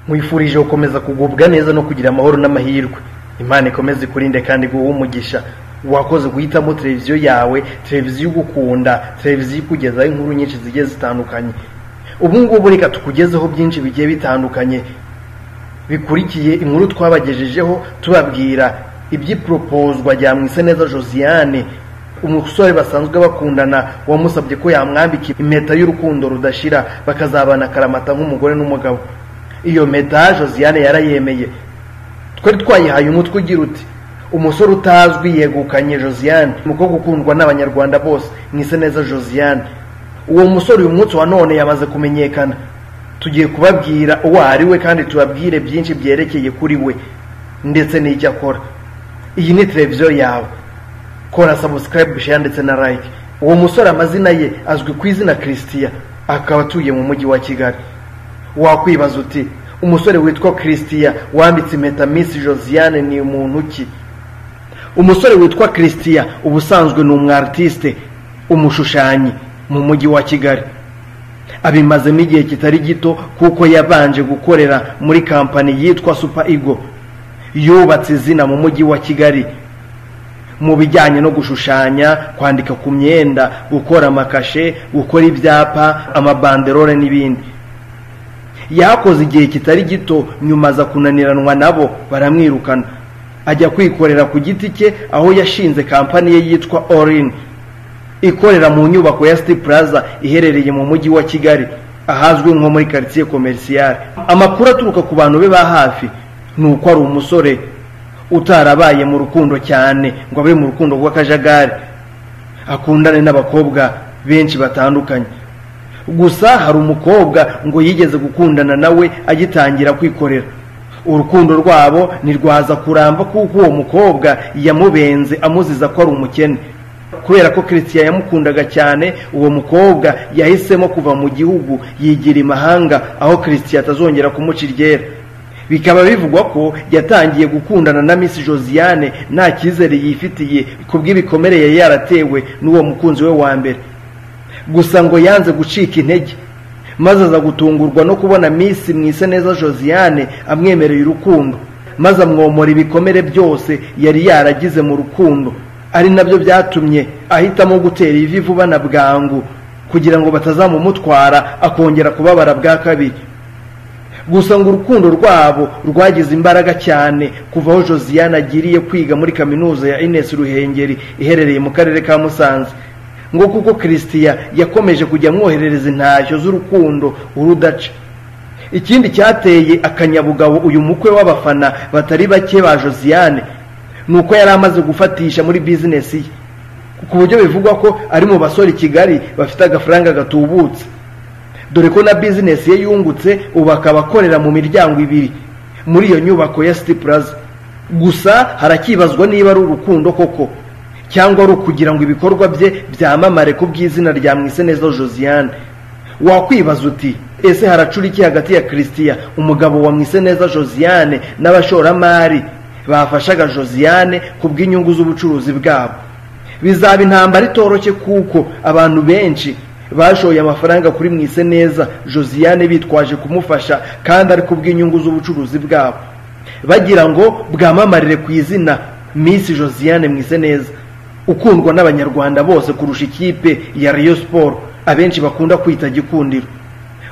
nkwifurije gukomeza kugubwa neza no kugira amahoro n'amahirwe imana ikomeze ikurinde kandi iguhe umugisha wakoze guhitamo televiziyo yawe televiziyo igukunda televiziyo ikugezaho inkuru nyinshi zigiye zitandukanye ubu ngubu reka tukugezeho byinshi bigiye bitandukanye bikurikiye inkuru twabagejejeho tubabwira iby'iporopozwa rya mwiseneza josiane umusore basanzwe bakundana wamusabye ko yamwambika impeta y'urukundo rudashira bakazabana akaramata nk'umugore n'umugabo iyo mpeta josiane yarayemeye twari twayihaye umutwe ugira uti umusore utazwi yegukanye josiane umukobwa ukundwa n'abanyarwanda bose mwiseneza josiane uwo musore uyu munsi wa none yamaze kumenyekana tugiye kubabwira uwo ari we kandi tubabwire byinshi byerekeye kuri we ndetse n'icyo akora iyi ni televiziyo yawe kora sabusikarayibu share ndetse na like uwo musore amazina ye azwi ku izina christian akaba atuye mu mujyi wa kigali wakwibaza uti umusore witwa christian wambitse impeta miss josiane ni muntu ki umusore witwa christian ubusanzwe ni umwaritiste umushushanyi mu mujyi wa kigali abimazemo igihe kitari gito kuko yabanje gukorera muri kampani yitwa super ego yubatse izina mu mujyi wa kigali mu bijyanye no gushushanya kwandika ku myenda gukora amakashe gukora ibyapa amabanderore n'ibindi yakoze igihe kitari gito nyuma aza kunaniranwa nabo baramwirukana ajya kwikorera ku giti cye aho yashinze kampani ye yitwa orin ikorera mu nyubako ya siti puraza iherereye mu mujyi wa kigali ahazwi nko muri karitsiye komerisiyare amakuru aturuka ku bantu be ba hafi ni uko ari umusore utarabaye mu rukundo cyane ngo abe mu rukundo rw'akajagari akundane n'abakobwa benshi batandukanye gusa hari umukobwa ngo yigeze gukundana nawe agitangira kwikorera urukundo rwabo ntirwaza kuramba kuko uwo mukobwa yamubenze amuziza ko ari umukene kubera ko christian yamukundaga cyane uwo mukobwa yahisemo kuva mu gihugu yigira imahanga aho christian atazongera kumuca iryera bikaba bivugwa ko yatangiye gukundana na miss josiane nta cyizere yifitiye ku bw'ibikomere yari yaratewe n'uwo mukunzi we wa mbere gusa ngo yanze gucika intege maze aza gutungurwa no kubona miss mwise neza josiane amwemereye urukundo maze amwomora ibikomere byose yari yaragize mu rukundo ari nabyo byatumye ahitamo gutera ivi vuba na bwangu kugira ngo batazamumutwara akongera kubabara bwa kabiri gusa ngo urukundo rwabo rwagize imbaraga cyane kuva aho josiane agiriye kwiga muri kaminuza ya inesi ruhengeri iherereye mu karere ka musanze ngo kuko christian yakomeje kujya amwoherereza intashyo z'urukundo urudaca ikindi cyateye akanyabugabo uyu mukwe w'abafana batari bake ba josiane ni uko yari amaze gufatisha muri bizinesi ye ku buryo bivugwa ko ari mu basore i kigali bafite agafaranga gatubutse dore ko na bizinesi ye yungutse ubu akaba akorera mu miryango ibiri muri iyo nyubako ya siti puraza gusa harakibazwa niba ari urukundo koko cyangwa ari ukugira ngo ibikorwa bye byamamare ku bw'izina rya mwiseneza josiane wakwibaza uti ese haracura iki hagati ya christian umugabo wa mwiseneza josiane n'abashoramari bafashaga josiane ku bw'inyungu z'ubucuruzi bwabo bizaba intambara itoroshye kuko abantu benshi bashoye amafaranga kuri mwise neza josiane bitwaje kumufasha kandi ari ku bw'inyungu z'ubucuruzi bwabo bagira ngo bwamamarire ku izina misi josiane mwise neza ukundwa n'abanyarwanda bose kurusha ikipe ya riyo siporo abenshi bakunda kwita gikundiro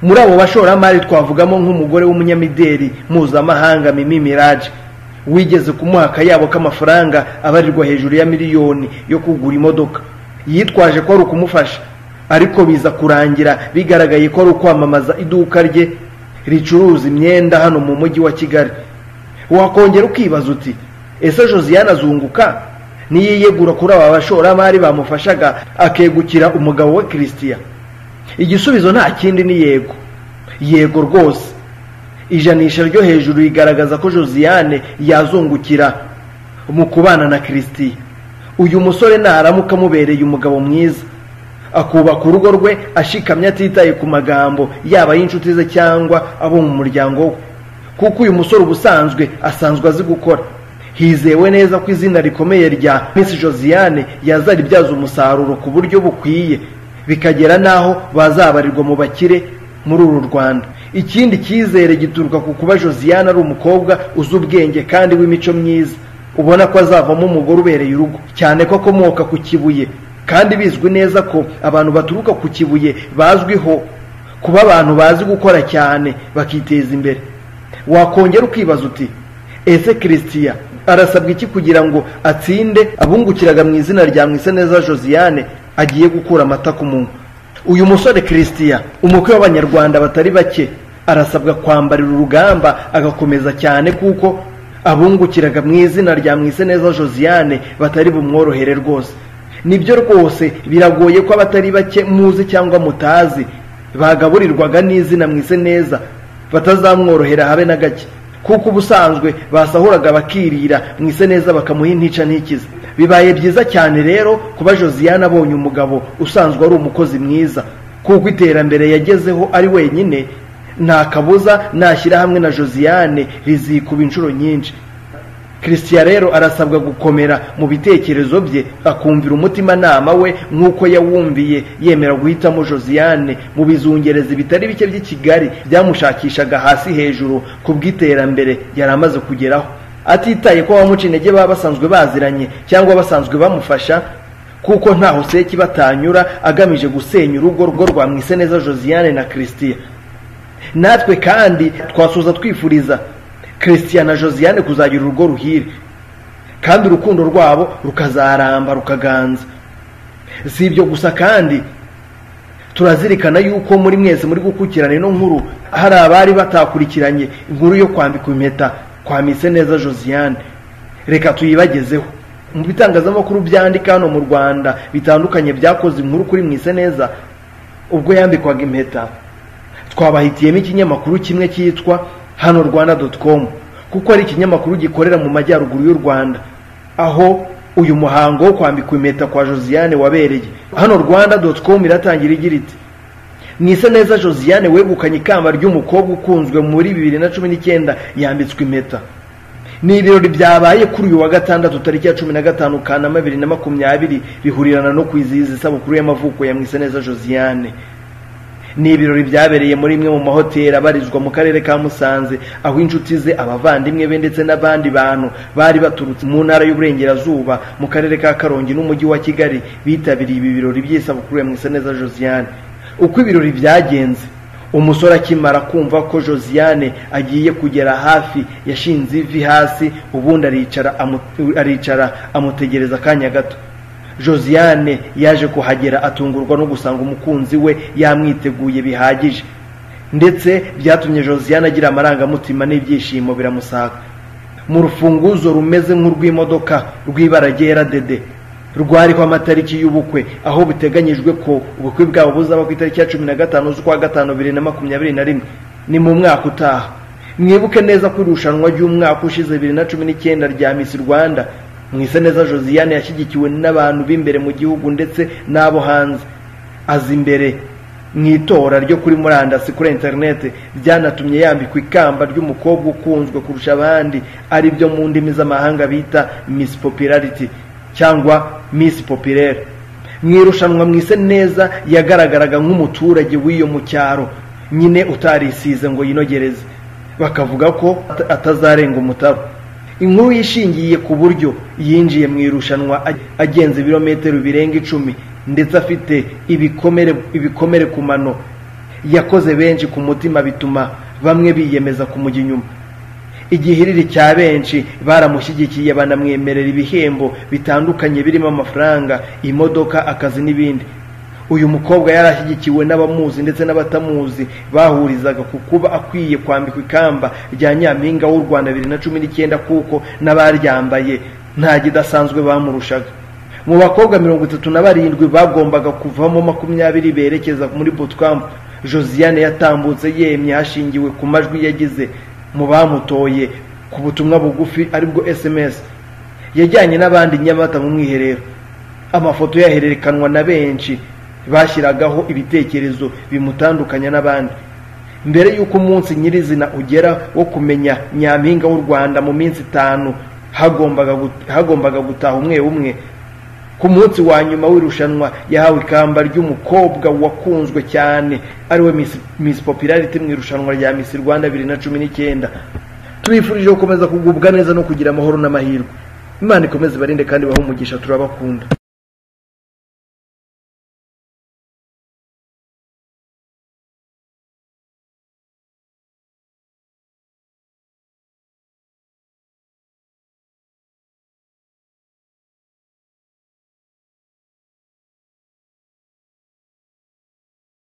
muri abo bashoramari twavugamo nk'umugore w'umunyamideli mpuzamahanga mimi miraje wigeze kumuha akayabo k'amafaranga abarirwa hejuru ya miliyoni yo kugura imodoka yitwaje ko ari ukumufasha ariko biza kurangira bigaragaye ko ari ukwamamaza iduka rye ricuruza imyenda hano mu mujyi wa kigali wakongera ukibaza uti ese josiane azunguka niyiyegura kuri aba bashoramari bamufashaga akegukira umugabo we christian igisubizo nta kindi ni yego yego rwose ijanisha ryo hejuru rigaragaza ko josiane yazungukira mu kubana na christian uyu musore naramuka amubereye umugabo mwiza akubaka urugo rwe ashikamye atitaye ku magambo yaba ay'inshuti ze cyangwa abo mu muryango we kuko uyu musore ubusanzwe asanzwe azi gukora hizewe neza ko izina rikomeye rya miss josiane yazaribyaza umusaruro ku buryo bukwiye bikagera n'aho bazabarirwa mu bakire muri uru rwanda ikindi cyizere gituruka ku kuba josiane ari umukobwa uzi ubwenge kandi w'imico myiza ubona ko azavamo umugore ubereye urugo cyane ko akomoka ku kibuye kandi bizwi neza ko abantu baturuka ku kibuye bazwiho kuba abantu bazi gukora cyane bakiteza imbere wakongera ukibaza uti ese christian arasabwa iki kugira ngo atsinde abungukiraga mu izina rya mwiseneza josiane agiye gukura amata ku munwa uyu musore christian umukwe w'abanyarwanda batari bake arasabwa kwambarira urugamba agakomeza cyane kuko abungukiraga mu izina rya mwiseneza josiane batari bumworohere rwose nibyo rwose biragoye ko abatari bake muzi cyangwa mutazi bagaburirwaga n'izina mwise neza batazamworohera habe na gake kuko ubusanzwe basahuraga bakirira mwise neza bakamuha intica ntikize bibaye byiza cyane rero kuba josiane abonye umugabo usanzwe ari umukozi mwiza kuko iterambere yagezeho ari wenyine nta kabuza nashyira hamwe na josiane rizikuba inshuro nyinshi christian rero arasabwa gukomera mu bitekerezo bye akumvira umutimanama we nk'uko yawumviye yemera guhitamo josiane mu bizungerezi bitari bike by'i kigali byamushakishaga hasi hejuru ku bw'iterambere yari amaze kugeraho atitaye ko abamuca intege baba basanzwe baziranye cyangwa basanzwe bamufasha kuko ntaho seki batanyura agamije gusenya urugo rwo rwa mwiseneza josiane na christian natwe kandi twasuza twifuriza christian na josiane kuzagira urugo ruhire kandi urukundo rwabo rukazaramba rukaganza si ibyo gusa kandi turazirikana yuko muri mwese muri gukukirana ino nkuru hari abari batakurikiranye inkuru yo kwambika impeta kwa neza josiane reka tuyibagezeho mu bitangazamakuru byandika hano mu rwanda bitandukanye byakoze inkuru kuri mwise neza ubwo yambikwaga impeta twabahitiyemo ikinyamakuru kimwe cyitwa hano rwanda doti komu kuko ari ikinyamakuru gikorera mu majyaruguru y'u rwanda aho uyu muhango wo kwambikwa impeta kwa josiane wabereye hano rwanda doti komu iratangira igira iti mwise neza josiane wegukanye ikamba ry'umukobwa ukunzwe muri bibiri na cumi n'icyenda yambitswe impeta ni ibirori byabaye kuri uyu wa gatandatu tariki ya cumi na gatanu kanama bibiri na makumyabiri bihurirana no kwizihiza isabukuru y'amavuko ya mwise neza josiane ni ibirori byabereye muri imwe mu mahoteli abarizwa mu karere ka musanze aho inshuti ze abavandimwe be ndetse n'abandi bantu bari baturutse mu ntara y'uburengerazuba mu karere ka karongi n'umujyi wa kigali bitabiriye ibi birori by'isabukuru ya mwiseneza josiane uko ibirori byagenze umusore akimara kumva ko josiane agiye kugera hafi yashinze ivi hasi ubundi aricara amutegereza akanya gato josiane yaje kuhagera atungurwa no gusanga umukunzi we yamwiteguye bihagije ndetse byatumye josiane agira amarangamutima n'ibyishimo biramusaka mu rufunguzo rumeze nk'urw'imodoka rw'ibara ryera dede rwariho amatariki y'ubukwe aho biteganyijwe ko ubukwe bwabo buzaba ku itariki ya cumi na gatanu z'ukwa gatanu bibiri na makumyabiri na rimwe ni mu mwaka utaha mwibuke neza ko irushanwa ry'umwaka ushize bibiri na cumi n'icyenda rya misi rwanda mwiseneza josiane yashyigikiwe n'abantu b'imbere mu gihugu ndetse n'abo hanze aza imbere mu itora ryo kuri murandasi kuri interineti byanatumye yambikwa ikamba ry'umukobwa ukunzwe kurusha abandi ari byo mu ndimi z'amahanga bita miss popularity cyangwa miss populaire mu irushanwa mwise neza yagaragaraga nk'umuturage w'iyo mu cyaro nyine utarisize ngo yinogereze bakavuga ko atazarenga umutabo inkuru yishingiye ku buryo yinjiye mu irushanwa agenze ibirometero birenga icumi ndetse afite ibikomere ibikomere ku mano yakoze benshi ku mutima bituma bamwe biyemeza kumujya inyuma igihiriri cya benshi baramushyigikiye banamwemerera ibihembo bitandukanye birimo amafaranga imodoka akazi n'ibindi uyu mukobwa yari ashyigikiwe n'abamuzi ndetse n'abatamuzi bahurizaga ku kuba akwiye kwambikwa ikamba rya nyampinga w'u rwanda bibiri na cumi n'icyenda kuko n'abaryambaye nta gidasanzwe bamurushaga mu bakobwa mirongo itatu na barindwi bagombaga kuvamo makumyabiri berekeza muri butwambu josiane yatambutse yemye hashingiwe ku majwi yagize mu bamutoye ku butumwa bugufi aribwo sms yajyanye n'abandi nyamata mu mwiherero amafoto yahererekanwa na benshi bashyiragaho ibitekerezo bimutandukanya n'abandi mbere y'uko umunsi nyirizina ugera wo kumenya nyampinga w'u rwanda mu minsi itanu hagombaga gutaha umwe umwe ku munsi wa nyuma w'irushanwa yahawe ikamba ry'umukobwa wakunzwe cyane ariwe Miss- Miss popularity mu irushanwa rya Miss Rwanda bibiri na cumi n'icyenda tubifurije gukomeza kugubwa neza no kugira amahoro n'amahirwe imana ikomeze ibarinde kandi bahe umugisha turabakunda